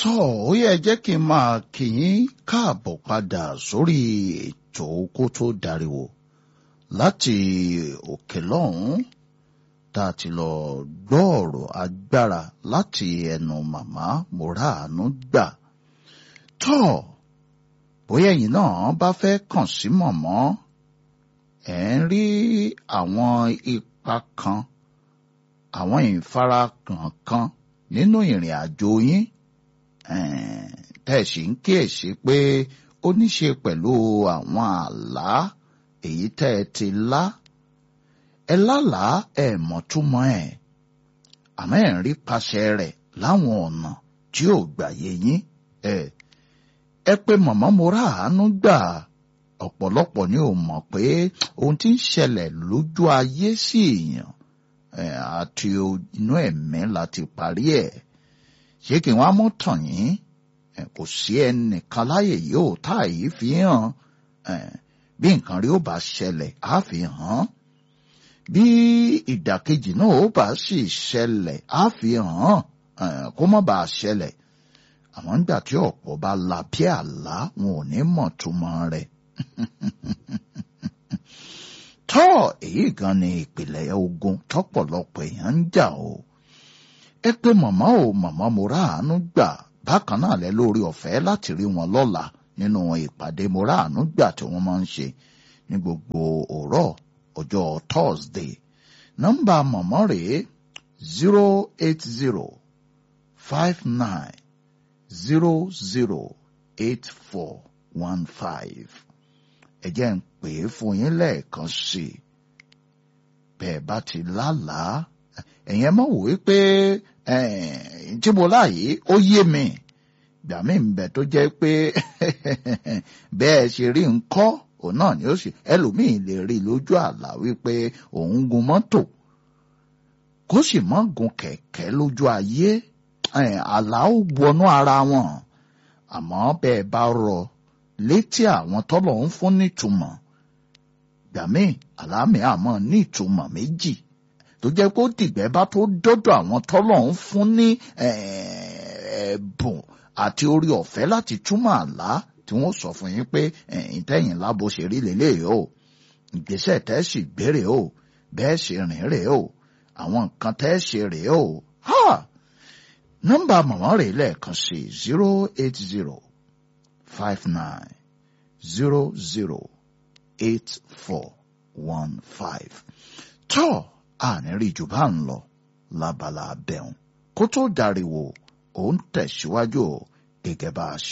tọ́ ó yẹ jẹ́ kí n máa kí yín káàbọ̀ padà sórí ètò kó tó dariwo láti òkè lọ́hùn-ún tá a ti lọ gbọ́ ọ̀rọ̀ agbára láti ẹnu màmá Mọ́ràánú gbà. tọ́ bóyá ẹ̀yin náà bá fẹ́ kàn sí mọ̀mọ́ ẹ̀ ń rí àwọn ipa kan àwọn ìfarakàn kan nínú ìrìn àjò yín tẹ́ sì ń kíyèsí pé ó ní ṣe pẹ̀lú àwọn àlá èyí tẹ́ ẹ ti lá ẹ lálàá ẹ mọ̀túmọ̀ ẹ̀ àmọ́ ẹ̀ ń rí paṣẹ rẹ̀ láwọn ọ̀nà tí ò gbàyè yín ẹ ẹ pé màmá Mọ́ràánú gbà ọ̀pọ̀lọpọ̀ ni ò mọ̀ pé ohun tí ń ṣẹlẹ̀ lójú ayé sí èèyàn àti inú ẹ̀mí láti parí ẹ̀ ṣé kí wọ́n á mọ̀ tàn yín kò sí ẹnìkan láyè yìí ò tá yìí fi hàn bí nǹkan rí ó bá ṣẹlẹ̀ á fi hàn bí ìdàkejì náà ó bá sì ṣẹlẹ̀ á fi hàn kó má bàa ṣẹlẹ̀ àwọn nígbà tí ọ̀pọ̀ bá la bí àlá wọn ò ní mọ̀ túmọ̀ rẹ̀ tọ́ èyí gan ni ìpìlẹ̀ ogun tọ́pọ̀lọpọ̀ èèyàn ń jà o ẹ pé màmá o màmá Mọ́ràánú gbà bákan náà lẹ lórí ọ̀fẹ́ láti rí wọn lọ́la nínú ìpàdé Mọ́ràánú gbà tí wọ́n máa ń ṣe ní gbogbo òrọ̀ ọjọ́ Thursday nọ́mbà màmá rèé zero eight zero five nine zero zero eight four one five ẹ jẹ́ ń pè é fún yín lẹ́ẹ̀kan sí i bẹ́ẹ̀ bá ti lálàá ẹ̀yẹn mọ̀ wò ó pé tí mo láàyè ó yé mi gbà mí ń bẹ tó jẹ́ pé bẹ́ẹ̀ ṣe rí nkọ́ òun náà ni ó sì ẹlòmíì lè rí lójú àlá wípé òun gun mọ́tò kó sì mọ́ gun kẹ̀kẹ́ lójú ayé àlá ó wọnú ara wọn àmọ́ bẹ́ẹ̀ bá rọ létí àwọn tọ́lọ̀ ń fún nítumọ̀ gbàmí àlámì àmọ́ ní ìtumọ̀ méjì tó jẹ́ pé ó dìgbẹ́ bá tó dọ́dọ̀ àwọn tọ́lọ̀ ń fún ní ẹ̀bùn àti orí ọ̀fẹ́ láti túmọ̀ àlá tí wọ́n sọ fún yín pé ìtẹ̀yìn lábo ṣe rí lélẹ́yìí o ìgbésẹ̀ tẹ́ sì gbére o bẹ́ẹ̀ ṣe rìn rèé o àwọn nǹkan tẹ́ ṣe rèé o nọ́mbà màmá rẹ̀ lẹ́ẹ̀kan sí zero eight zero five nine zero zero eight four one five. tọ́ àníríì jù bá ń lọ lábala abẹ́hùn kó tó dariwo ó ń tẹ̀síwájú gẹ́gẹ́ bá a ṣe.